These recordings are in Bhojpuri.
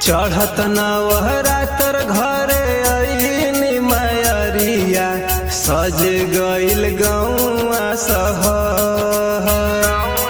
चढ़त नवहरा तर घरे अइनी मयरिया सज गइल गौआ सहर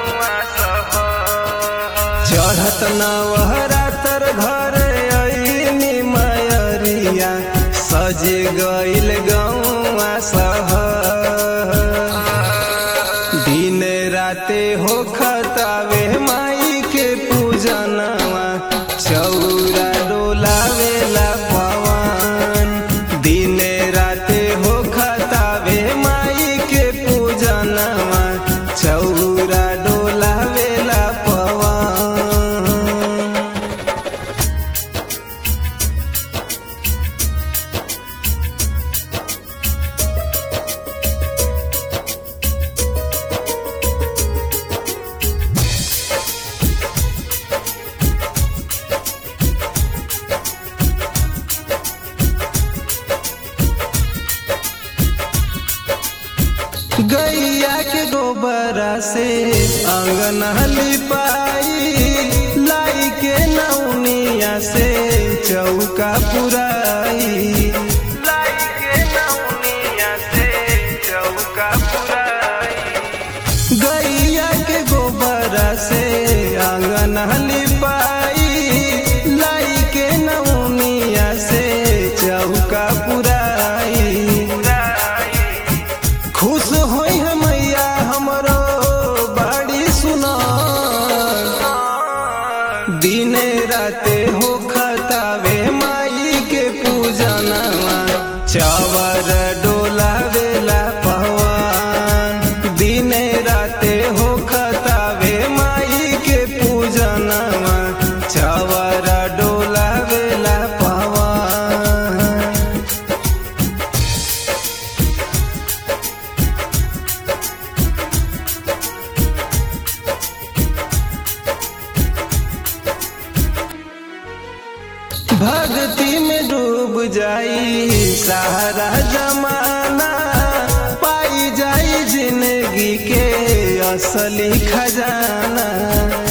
चढ़त नवहरा तर घरे अइनी मयरिया सज गइल गौआ सहर दिन राते हो खतावे माई के पूजनवा चौरा डोलावेला पवन दिन राते हो खतावे माई के पूजनवा चौरा डोलावेला पवन गैया के गोबरा से आंगन लिपाई लाई के नौनिया से चौका पुराई लाई के नौनिया से चौका पुराई गैया के गोबरा से आंगन लिपाई लाई के नौनिया से चौका पुराई खुश होई है मैया हमरो बाड़ी सुना दिने राते हो खतावे माई के पूजनवा चावर डोलावेला पवन दिने राते हो खतावे माई के पूजनवा चावर डोलावेला पवन भक्ति में डूब जाई सारा जमाना पाई जाई जिंदगी के असली खजाना